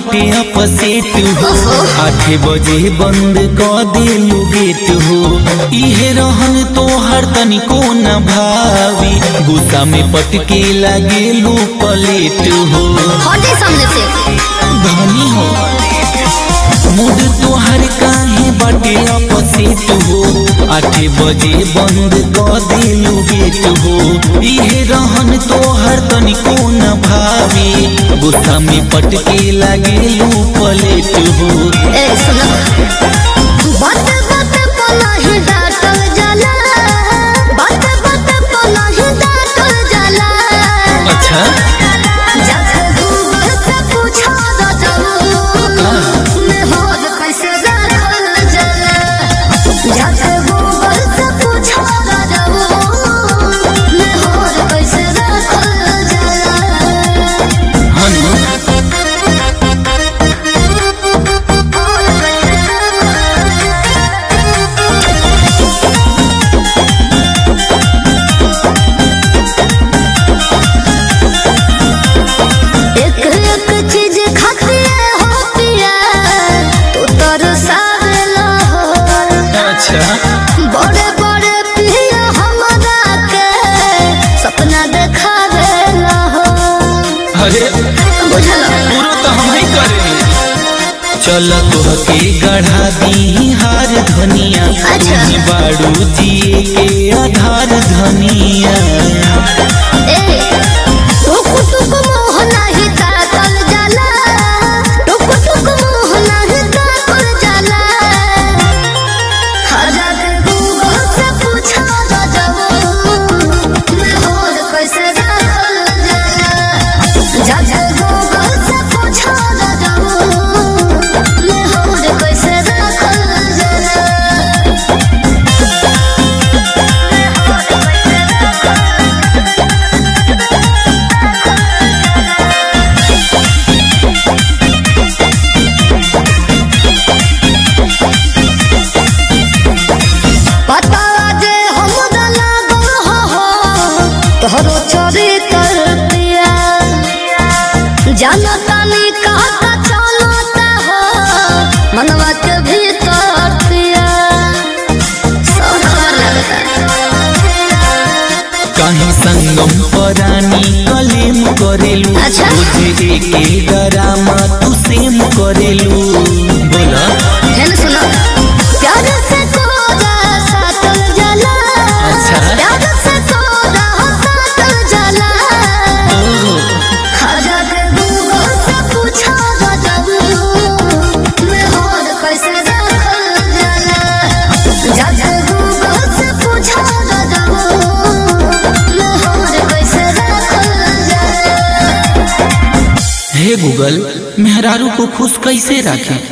बाटे अपसेट हो आठ बजे बंद क देलू गेट हो इहे रहन तोहर तनिको न भावी गुस्सा में पटके लागेलू पलेट हो हटे सामने से धनी हो मूड तोहर काहे बाटे अपसेट हो आठ बजे बंद क देलू गेट हो इहे रहन तोहर तनिको न भावी गुस्सा में पटके लागेलू पलेट हो ए सुनो बात बात पला ही डाटल जाला बात बात पला ही डाटल जाला अच्छा जब गूगल से पूछा तो जब मैं होद कैसे रखल जाला जब गूगल से पूछा तो जब मैं होद कैसे रखल जाला हनु एक एक चीज खाती हो पिया तू तरसावेला हो अच्छा बड़े बड़े पिया हमरा के सपना देखावेला हो अरे बुझला पूरा तो हम ही करेंगे चल तोहके गढ़ा दी हार धनिया अच्छा। तुही बाड़ू जिए के आधार धनिया ए टुक टुक मोह नाही ताकल जाला टुक टुक मोह नाही ताकल जाला हजार गूगल से पूछा तो जब मैं होद कैसे रखल जाला जब गूगल से पूछा तो जब मैं होद कैसे रखल जाला पता जे हमरा लागल हो हो तोहरो चोरी कर पिया जानता नहीं कहता चलता हो मनवा के भीतर पिया सब खबर लगता कहीं संगम परानी कलेम करेलू अच्छा। तुझे के डरामा तू सेम करेलू बोला है ना सुनो प्यार से तोरा सातल जला अच्छा। प्यार से तोरा सातल जला ओहो, हजार गूगल से पूछा तो जब मैं होद कैसे रखल जाला जब गूगल से पूछा तो जब मैं होद कैसे रखल जाला हे गूगल मेहरारू को खुश कैसे रखें